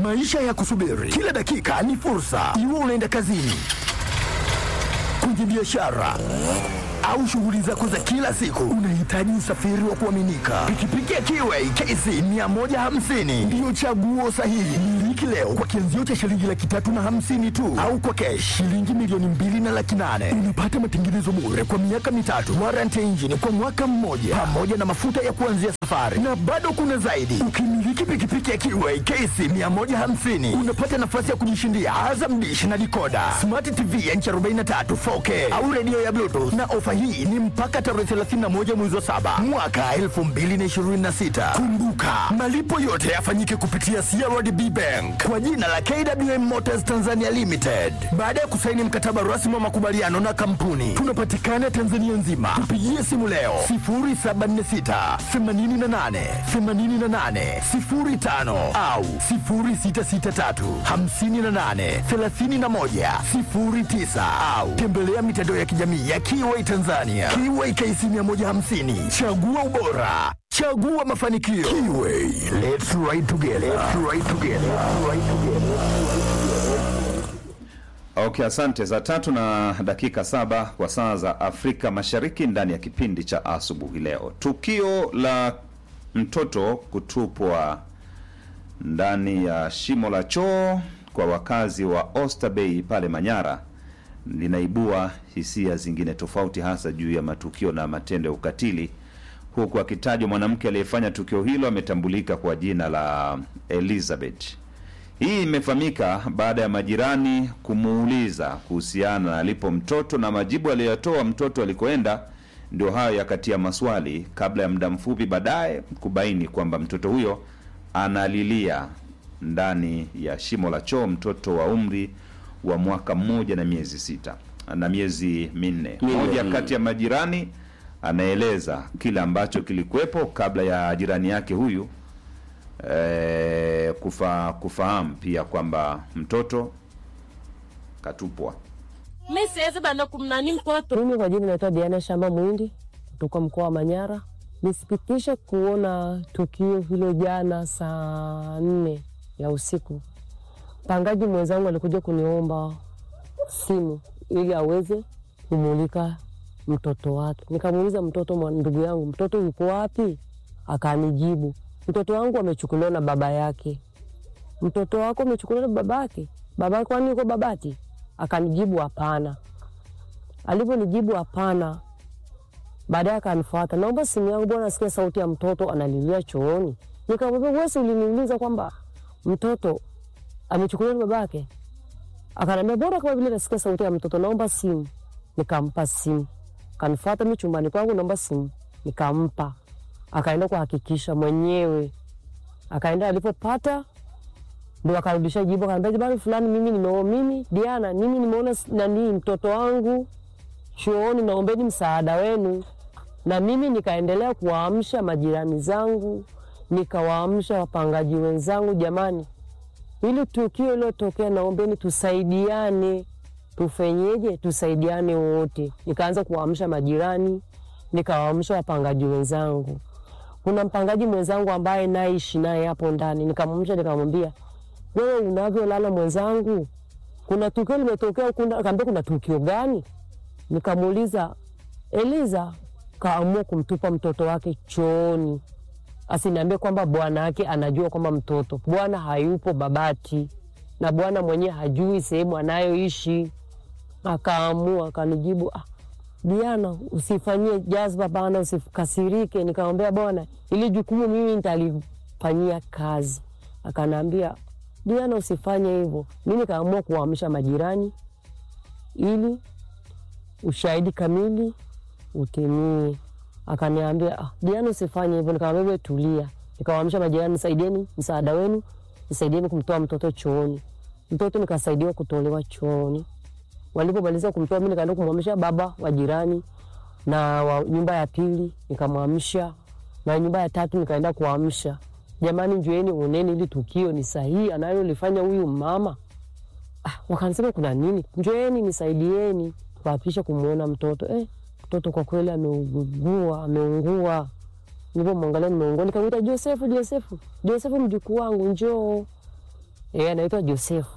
Maisha ya kusubiri kila dakika ni fursa, iwe unaenda kazini, kwenye biashara au shughuli zako za kila siku, unahitaji usafiri wa kuaminika. Pikipiki ya Kiway KC 150 ndiyo chaguo sahihi. Miliki leo kwa kianzio cha shilingi laki tatu na hamsini tu, au kwa kesh shilingi milioni mbili na laki nane. Unapata matengenezo bure kwa miaka mitatu, warranty engine kwa mwaka mmoja, pamoja na mafuta ya kuanzia safari, na bado kuna zaidi. Ukimiliki pikipiki ya Kiway KC 150 unapata nafasi ya kujishindia Azam Dish na dikoda, smart TV ya inchi 43 4K au redio ya Bluetooth na ofa hii ni mpaka tarehe 31 mwezi wa saba mwaka 2026. Kumbuka, malipo yote yafanyike kupitia CRDB Bank kwa jina la KWM Motors Tanzania Limited. Baada ya kusaini mkataba rasmi wa makubaliano na kampuni, tunapatikana Tanzania nzima. Tupigie simu leo 0746 88 88 05 au 0663 58 31 09 au tembelea mitandao ya kijamii ya Kiway Tanzania. Kiway KC 150. Chagua ubora. Chagua mafanikio. Kiway. Let's ride together. Let's ride together. Let's ride together. Okay, asante. Saa tatu na dakika saba kwa saa za Afrika Mashariki, ndani ya kipindi cha asubuhi leo, tukio la mtoto kutupwa ndani ya shimo la choo kwa wakazi wa Oyster Bay pale Manyara linaibua hisia zingine tofauti, hasa juu ya matukio na matendo ya ukatili, huku akitajwa mwanamke aliyefanya tukio hilo ametambulika kwa jina la Elizabeth. Hii imefahamika baada ya majirani kumuuliza kuhusiana na alipo mtoto na majibu aliyotoa mtoto alikoenda ndio hayo yakatia maswali, kabla ya muda mfupi baadaye kubaini kwamba mtoto huyo analilia ndani ya shimo la choo, mtoto wa umri wa mwaka mmoja na miezi sita na miezi minne. Mmoja kati ya majirani anaeleza kile ambacho kilikuwepo kabla ya jirani yake huyu eh, kufa, kufahamu pia kwamba mtoto katupwa. Mi siwezi bana kumnani mtoto. Mimi kwa jina naitwa Diana Shamba Mwindi kutoka mkoa wa Manyara. Nisikitishe kuona tukio hilo jana saa nne ya usiku. Mpangaji mwenzangu alikuja kuniomba simu ili aweze kumulika mtoto wake. Nikamuuliza mtoto, mwa- ndugu yangu, mtoto yuko wapi? Akanijibu, mtoto wangu amechukuliwa na baba yake. Mtoto wako amechukuliwa na baba yake? Baba yake kwani yuko Babati? Akanijibu hapana. Alivyonijibu hapana, baadaye akanifuata, naomba simu yangu bwana, nasikia sauti ya mtoto analilia chooni. Nikamwambia wewe, si uliniuliza kwamba mtoto amechukuliwa na babake? Akaniambia bora kama vile nasikia sauti ya mtoto, naomba simu. Nikampa simu, kanifuata mi chumbani kwangu, naomba simu, nikampa. Akaenda kuhakikisha mwenyewe, akaenda alipopata ndo akarudisha jibu, akaniambia jamani, fulani, mimi nimeona, mimi Diana, mimi nimeona s- nani mtoto wangu chooni, naombeni msaada wenu. Na mimi nikaendelea kuwaamsha majirani zangu, nikawaamsha wapangaji wenzangu, jamani, hili tukio iliyotokea, naombeni tusaidiane, tufenyeje? Tusaidiane wote. Nikaanza kuwaamsha majirani, nikawaamsha wapangaji wenzangu. Kuna mpangaji mwenzangu ambaye naishi naye hapo ndani, nikamwamsha nikamwambia, wewe unavyolala mwenzangu, kuna tukio limetokea huku ndani." Akaambia kuna tukio gani? Nikamuuliza, Eliza kaamua kumtupa mtoto wake chooni asiniambie kwamba bwana yake anajua kwamba mtoto bwana hayupo Babati na bwana mwenyewe hajui sehemu anayoishi. Akaamua akanijibu, ah, Diana, usifanyie jazba bana, usikasirike. Nikamwambia bwana, ili jukumu mimi nitalifanyia kazi. Akanaambia Diana, usifanye hivyo. Mi nikaamua kuwaamsha majirani ili ushahidi kamili utimie. Akaniambia ah, Diana usifanye hivyo. Nikamwambia wewe tulia. Nikawaamsha majirani, nisaidieni msaada wenu, nisaidieni kumtoa mtoto chooni. Mtoto nikasaidiwa kutolewa chooni. Walipomaliza kumtoa, mimi nikaenda kumwamsha baba wa jirani na wa nyumba ya pili nikamwamsha, na nyumba ya tatu nikaenda kuamsha, jamani, njueni oneni, ili tukio ni sahihi analolifanya huyu mama. Ah, wakanisema kuna nini? Njoeni nisaidieni kuapisha kumwona mtoto. Eh, mtoto kwa kweli ameugua, ameungua. Nilipomwangalia nimeungua, nikamwita Josefu, Josefu, Josefu, mjukuu wangu njoo. e, anaitwa Josefu.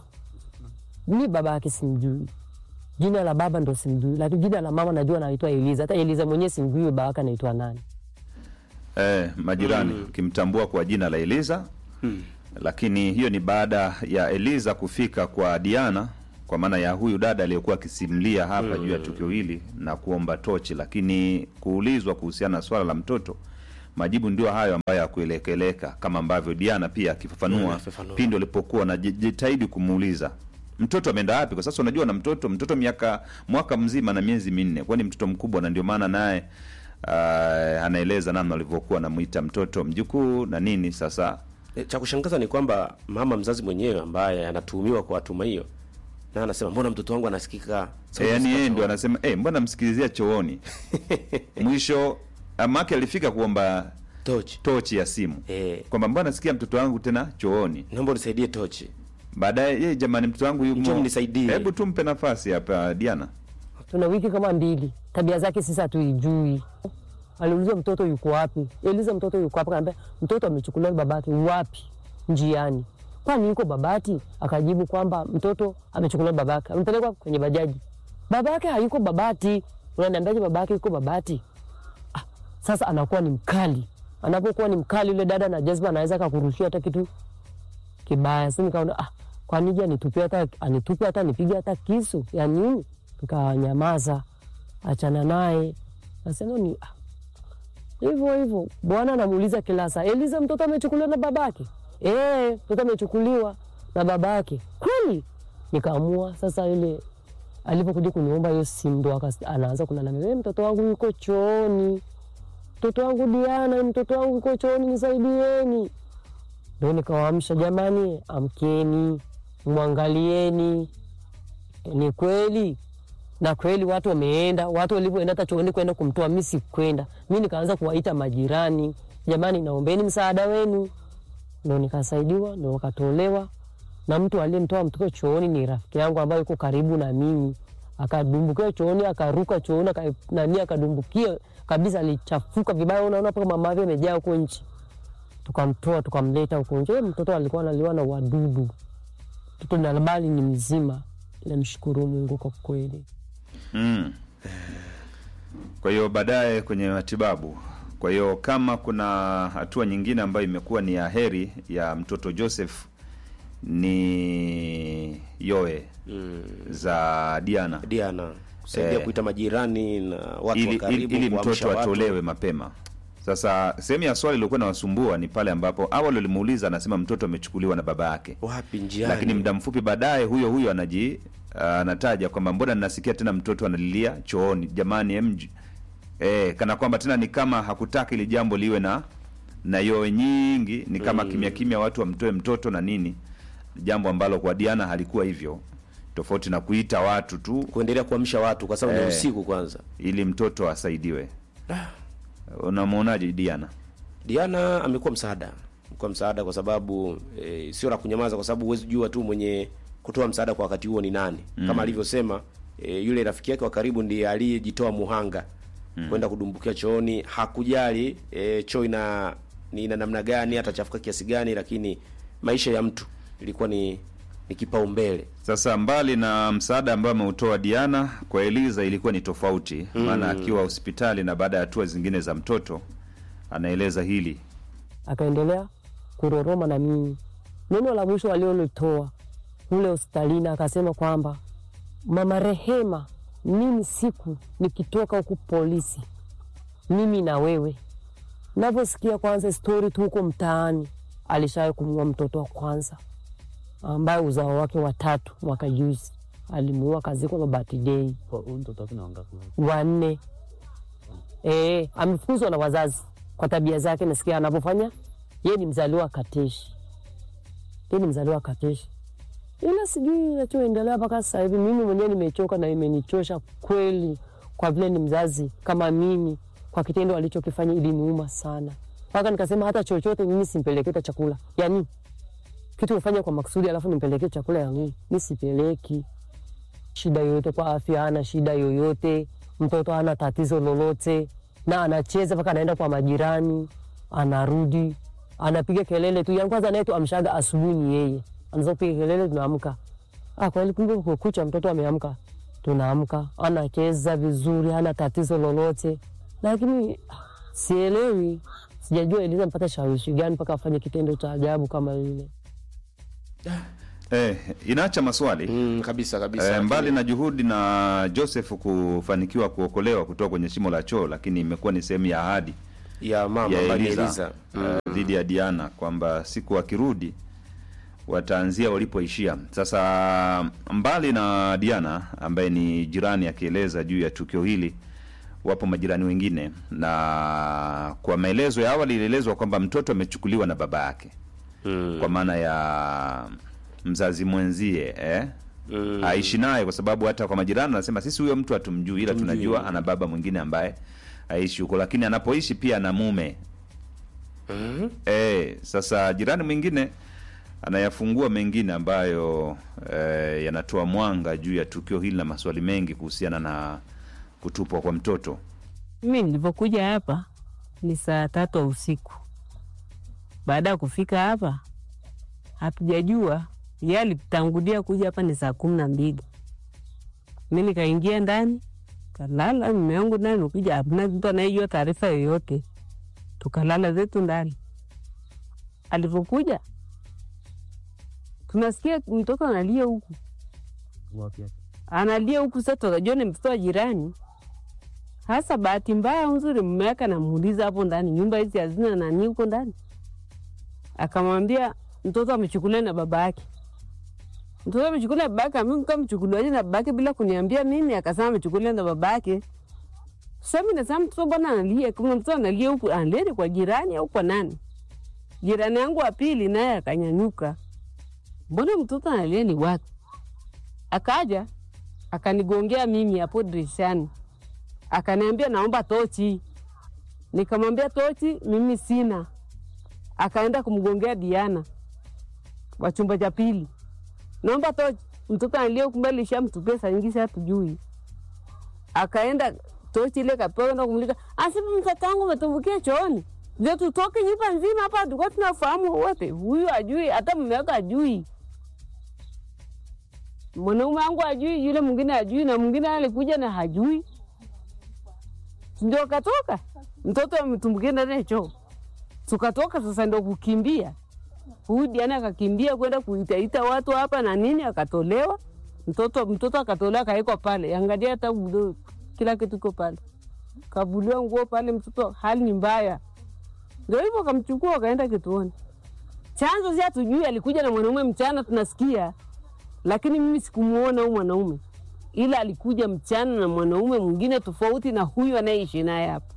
Mi baba yake simjui, jina la baba ndo simjui, lakini jina la mama najua anaitwa Eliza. Hata Eliza mwenyewe simjui baba yake anaitwa nani. eh, majirani ukimtambua kwa jina la Eliza lakini hiyo ni baada ya Eliza kufika kwa Diana kwa maana ya huyu dada aliyekuwa akisimulia hapa juu ya tukio hili na kuomba tochi, lakini kuulizwa kuhusiana na swala la mtoto, majibu ndio hayo ambayo yakuelekeleka, kama ambavyo Diana pia akifafanua akifafanua. pindi walipokuwa wanajitahidi kumuuliza mtoto ameenda wapi. Kwa sasa unajua na mtoto mtoto miaka mwaka mzima na miezi minne, kwani mtoto mkubwa, na ndio maana naye uh, anaeleza namna walivyokuwa anamwita mtoto mjukuu na nini. Sasa E, cha kushangaza ni kwamba mama mzazi mwenyewe ambaye anatuhumiwa kwa hatuma hiyo na anasema mbona mtoto wangu anasikika E, yani yeye ndio anasema eh, mbona msikilizia chooni mwisho amake alifika kuomba tochi tochi ya simu Eh. kwamba mbona nasikia mtoto wangu tena chooni. naomba unisaidie tochi Baadaye yeye, jamani, mtoto wangu Njoo yumo, mnisaidie. hebu tumpe nafasi hapa Diana. tuna wiki kama mbili, tabia zake sisi hatuijui. Aliulizwa mtoto yuko wapi, Eliza mtoto yuko wapi? Kaambia mtoto amechukuliwa na babake. Wapi? Njiani. Kwani yuko Babati? Akajibu kwamba mtoto amechukuliwa na babake, amepelekwa kwenye bajaji. Babake hayuko Babati. Unaniambiaje babake yuko Babati? Ah, sasa anakuwa ni mkali. Anapokuwa ni mkali, yule dada na jazba anaweza akakurushia hata kitu kibaya. Sasa nikaona ah, kwa nini anitupe hata anitupe hata nipige hata kisu ya nini? Nikanyamaza, achana naye. Nasema ni ah, hivyo hivyo. Bwana anamuuliza kila saa, Eliza, mtoto amechukuliwa na babake? Eh, mtoto amechukuliwa na babake. Kweli? Nikaamua sasa ile alipokuja kuniomba hiyo simu ndo akas- anaanza kulalamika, "Eh, mtoto wangu yuko chooni, mtoto wangu Diana, mtoto wangu yuko chooni, nisaidieni. Ndo nikawaamsha, jamani, amkeni, mwangalieni. Ni kweli na kweli watu wameenda, watu walivyoenda hata chooni kwenda kumtoa, mi sikwenda. Mi nikaanza kuwaita majirani, jamani, naombeni msaada wenu. Ndo nikasaidiwa, ndo wakatolewa, na mtu aliyemtoa mtoto chooni ni rafiki yangu ambaye yuko karibu na mimi. Akadumbukia chooni, akaruka chooni, aka- nani, akadumbukia kabisa, alichafuka vibaya, unaona mpaka mama yake amejaa huko nchi. Tukamtoa tukamleta huko nje. Eh, Mtoto alikuwa analiwa na wadudu, mtoto na bali ni mzima. Namshukuru Mungu kwa kweli. Mm. Kwa hiyo baadaye kwenye matibabu. Kwa hiyo kama kuna hatua nyingine ambayo imekuwa ni ya heri ya mtoto Joseph ni yoe za Diana Diana kusaidia Eh. kuita majirani na watu wa ili, ili, karibu ili kuamsha mtoto watu. atolewe mapema. Sasa sehemu ya swali iliokuwa nawasumbua ni pale ambapo awali walimuuliza, anasema mtoto amechukuliwa na baba yake wapi njiani lakini muda mfupi baadaye huyo huyo anaji anataja kwamba mbona ninasikia tena mtoto analilia chooni jamani mj eh, kana kwamba tena ni kama hakutaka ili jambo liwe na na yoe nyingi ni kama kimya kimya watu wamtoe mtoto na nini jambo ambalo kwa Diana halikuwa hivyo tofauti na kuita watu tu kuendelea kuamsha watu kwa sababu Eh. ni usiku kwanza ili mtoto asaidiwe unamwonaje Diana Diana amekuwa msaada, amekuwa msaada kwa sababu e, sio la kunyamaza, kwa sababu huwezi jua tu mwenye kutoa msaada kwa wakati huo ni nani. Kama alivyosema e, yule rafiki yake wa karibu ndiye aliyejitoa muhanga kwenda kudumbukia chooni. Hakujali e, choo ina ni ina namna gani, atachafuka kiasi gani, lakini maisha ya mtu ilikuwa ni ni kipaumbele. Sasa mbali na msaada ambao ameutoa Diana kwa Eliza ilikuwa ni tofauti, maana akiwa hospitali na baada ya hatua zingine za mtoto anaeleza hili akaendelea kuroroma na mimi. Neno la mwisho alilolitoa kule hospitalini akasema kwamba mama Rehema, mimi siku nikitoka huku polisi, mimi na wewe, navyosikia kwanza stori tu huko mtaani, alishawahi kumuua mtoto wa kwanza ambaye uzao wake watatu mwaka juzi alimuua kazikwa Babati Dei Huyu mtoto wake ni wangapi? wanne. Eh, amefukuzwa na wazazi kwa tabia zake. Nasikia anavyofanya yeye ni mzaliwa wa Kateshi, yeye ni mzaliwa wa Kateshi, ila sijui inachoendelea mpaka sasa hivi. Mimi mwenyewe nimechoka na imenichosha kweli, kwa vile ni mzazi kama mimi, kwa kitendo alichokifanya iliniuma sana, mpaka nikasema hata chochote mimi simpelekee hata chakula. Yani kitu ufanya kwa makusudi, alafu nimpelekee chakula ya nini? Mi sipeleki shida yoyote kwa afya, hana shida yoyote, mtoto hana tatizo lolote, na anacheza mpaka anaenda kwa majirani, anarudi anapiga kelele tu. Yani kwanza naye tu amshaga asubuhi ni yeye, anaweza kupiga kelele, tunaamka. Ah, kweli kumbe kucha mtoto ameamka, tunaamka, anacheza vizuri, hana tatizo lolote, lakini ah, sielewi, sijajua Eliza mpata shawishi gani mpaka afanye kitendo cha ajabu kama lile. Eh, inaacha maswali Mm, kabisa kabisa. Eh, mbali na juhudi na Joseph kufanikiwa kuokolewa kutoka kwenye shimo la choo, lakini imekuwa ni sehemu ya ahadi ya mama ya ambaye ni Eliza Eliza. eh, dhidi ya Diana kwamba siku wakirudi wataanzia walipoishia. Sasa mbali na Diana ambaye ni jirani akieleza juu ya tukio hili, wapo majirani wengine, na kwa maelezo ya awali ilielezwa kwamba mtoto amechukuliwa na baba yake Mm. kwa maana ya mzazi mwenzie eh? Mm. aishi naye kwa sababu hata kwa majirani anasema sisi huyo mtu hatumjui, ila Hatumjui. tunajua ana baba mwingine ambaye aishi huko, lakini anapoishi pia ana mume Mhm. eh. Sasa jirani mwingine anayafungua mengine ambayo eh, yanatoa mwanga juu ya tukio hili na maswali mengi kuhusiana na kutupwa kwa mtoto. Mimi nilivyokuja hapa ni saa tatu ya usiku. Baada ya kufika hapa, hatujajua ye alitangulia kuja hapa ni saa kumi na mbili. Mi nikaingia ndani kalala, mume wangu ndani, ukuja hamna mtu anayejua taarifa yoyote, tukalala zetu ndani. Alivyokuja tunasikia mtoto analia huku, analia huku. Sasa tukajua ni mtoto wa jirani. Hasa bahati mbaya nzuri, mume wake anamuuliza hapo ndani, nyumba hizi hazina nani huko ndani? Akamwambia mtoto amechukuliwa na baba yake. Mtoto amechukuliwa na baba yake. Mimi kamchukuliwaje na baba yake bila kuniambia mimi? Akasema amechukuliwa na baba yake. Sasa mimi nasema mtoto bwana analia, kama mtoto analia huku, analia ni kwa jirani au kwa nani? Jirani yangu wa pili naye akanyanyuka, mbona mtoto analia ni wapi? Akaja akanigongea mimi hapo dirishani akaniambia naomba tochi. Nikamwambia tochi mimi sina. Akaenda kumgongea Diana wa chumba cha pili, naomba tochi. Mtoto analia kumbe alishamtupia saa nyingi, sasa hatujui. Akaenda tochi ile kapewa na kumulika, asema mtoto wangu umetumbukia chooni, ndio tutoke nyumba nzima hapa, tulikuwa tunafahamu wote. Huyu ajui, hata mume wake ajui mwanaume wangu ajui, yule mwingine ajui, na mwingine alikuja na hajui ndio katoka mtoto ametumbukia ndani ya choo, tukatoka sasa, ndo kukimbia. Huyu Diana akakimbia kwenda kuitaita watu hapa na nini, akatolewa mtoto. Mtoto akatolewa akawekwa pale, angalia hata budo, kila kitu iko pale, kavuliwa nguo pale, mtoto hali ni mbaya. Ndio hivyo akamchukua akaenda kituoni. Chanzo si hatujui, alikuja na mwanaume mchana, tunasikia, lakini mimi sikumuona huyu mwanaume ila alikuja mchana na mwanaume mwingine tofauti na huyu anayeishi naye hapa.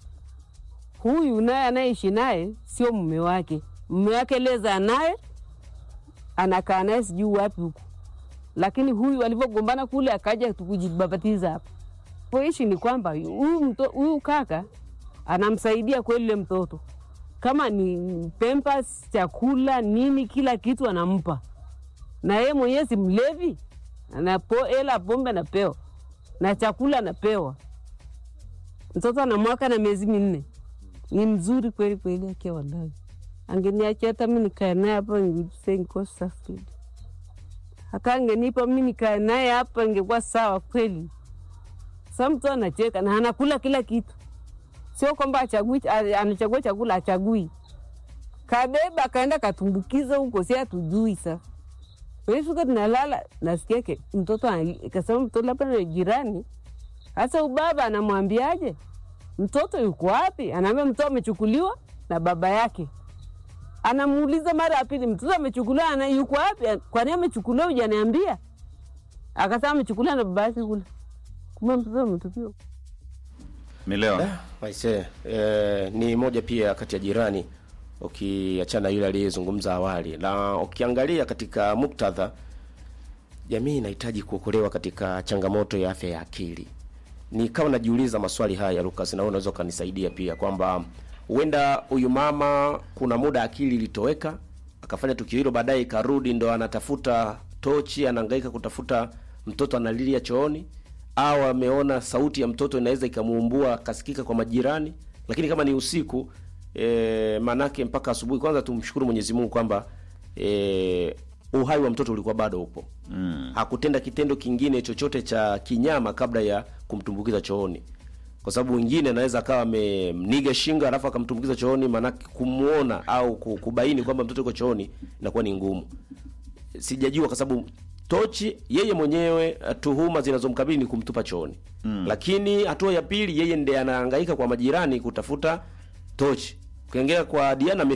Huyu naye anayeishi naye sio mume wake, mume wake leza naye anakaa naye sijui wapi huku, lakini huyu alivyogombana kule akaja kujibabatiza hapa. Poishi ni kwamba huyu mto- huyu kaka anamsaidia kweli yule mtoto, kama ni pempas, chakula, nini, kila kitu anampa, na yeye mwenyewe si mlevi anapo hela pombe anapewa na chakula anapewa. Mtoto ana mwaka na miezi minne, ni mzuri kweli kweli, akia wallahi. Angeniachia hata mi nikae naye hapa ningekuwa safi, hata angenipa mi nikae naye hapa ingekuwa sawa kweli. Sa mtu anacheka na anakula kila kitu, sio kwamba achagui, anachagua chakula achagui, kabeba akaenda katumbukiza huko, si hatujui sasa Fika tunalala, nasikia ke mtoto anali- kasema mtoto labda na jirani. Sasa ubaba anamwambiaje mtoto yuko wapi? Anaambia mtoto amechukuliwa na baba yake. Anamuuliza mara ya pili, mtoto amechukuliwa ana yuko wapi? Kwani amechukuliwa hujaniambia? Akasema amechukuliwa na baba yake kule. Kumbe mtoto ametupiwa. Milewa Aise, eh, ni moja pia kati ya jirani ukiachana yule aliyezungumza awali, na ukiangalia katika muktadha, jamii inahitaji kuokolewa katika changamoto ya afya ya akili. Ni kama najiuliza maswali haya Lucas, na wewe unaweza ukanisaidia pia kwamba huenda huyu mama kuna muda akili ilitoweka akafanya tukio hilo, baadaye ikarudi, ndo anatafuta tochi, anahangaika kutafuta mtoto analilia chooni, au ameona sauti ya mtoto inaweza ikamuumbua akasikika kwa majirani, lakini kama ni usiku e, manake mpaka asubuhi. Kwanza tumshukuru Mwenyezi Mungu kwamba e, uhai wa mtoto ulikuwa bado upo mm. hakutenda kitendo kingine chochote cha kinyama kabla ya kumtumbukiza chooni kwa sababu wengine anaweza akawa amemniga shingo alafu akamtumbukiza chooni maanake kumuona au ku- kubaini kwamba mtoto yuko chooni inakuwa ni ngumu sijajua kwa sababu tochi yeye mwenyewe eh, tuhuma zinazomkabili ni kumtupa chooni mm. lakini hatua ya pili yeye ndiye anahangaika kwa majirani kutafuta tochi ukiongea kwa diana